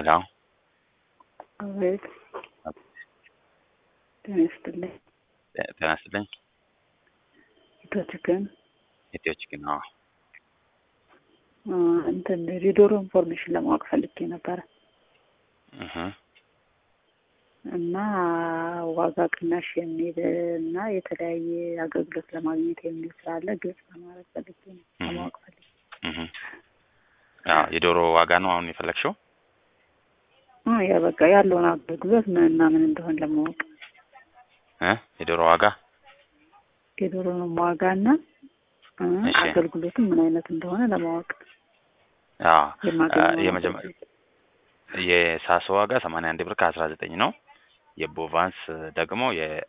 ሄሎ አቤት ጤና ይስጥልኝ። ጤና ይስጥልኝ። ኢትዮ ቺክን ኢትዮ ቺክን አዎ። አ፣ እንትን የዶሮ ኢንፎርሜሽን ለማወቅ ፈልጌ ነበረ እህ እና ዋጋ ቅናሽ የሚል እና የተለያየ አገልግሎት ለማግኘት የሚል ስላለ ግልጽ ለማድረግ ፈልጌ ነው ለማወቅ ፈልጌ እህ አዎ የዶሮ ዋጋ ነው አሁን የፈለግሽው? አ፣ ያ በቃ ያለውን አገልግሎት ምን እና ምን እንደሆነ ለማወቅ እ የዶሮ ዋጋ የዶሮንም ዋጋ እና አ፣ እሺ። አገልግሎቱም ምን አይነት እንደሆነ ለማወቅ አዎ የማገኘው የመጀመሪያ የሳሶ ዋጋ ሰማንያ አንድ ብር ከአስራ ዘጠኝ ነው። የቦቫንስ ደግሞ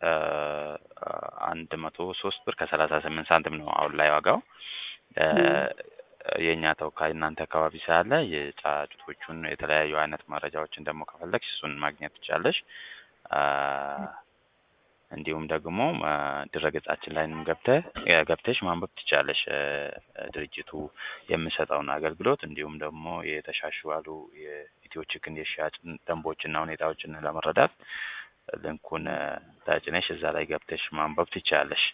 የአንድ መቶ ሶስት ብር ከሰላሳ ስምንት ሳንቲም ነው አሁን ላይ ዋጋው። እ፣ የእኛ ተወካይ እናንተ አካባቢ ስላለ የጫጩቶቹን የተለያዩ አይነት መረጃዎችን ደግሞ ከፈለግሽ እሱን ማግኘት ትችላለሽ። አ፣ እንዲሁም ደግሞ አ፣ ድረገጻችን ላይንም ገብተህ ገብተሽ ማንበብ ትችላለሽ እ፣ ድርጅቱ የሚሰጠውን አገልግሎት እንዲሁም ደግሞ የተሻሻሉ የኢትዮ ቺክን የሽያጭ ደንቦችና ሁኔታዎችን ለመረዳት ልንኩን እ፣ ተጭነሽ እዛ ላይ ገብተሽ ማንበብ ትችላለሽ።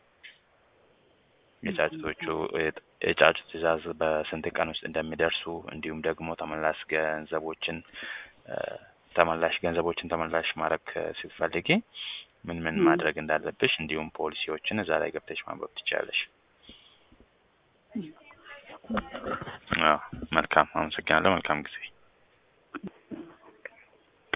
የጫጩቶቹ የጫጩት ትዕዛዝ በስንት ቀን ውስጥ እንደሚደርሱ እንዲሁም ደግሞ ተመላሽ ገንዘቦችን እ፣ ተመላሽ ገንዘቦችን ተመላሽ ማድረግ እ፣ ስትፈልጊ ምን ምን ም። ማድረግ እንዳለብሽ እንዲሁም ፖሊሲዎችን እዛ ላይ ገብተሽ ማንበብ ትችላለሽ። አዎ መልካም አመሰግናለሁ። መልካም ጊዜ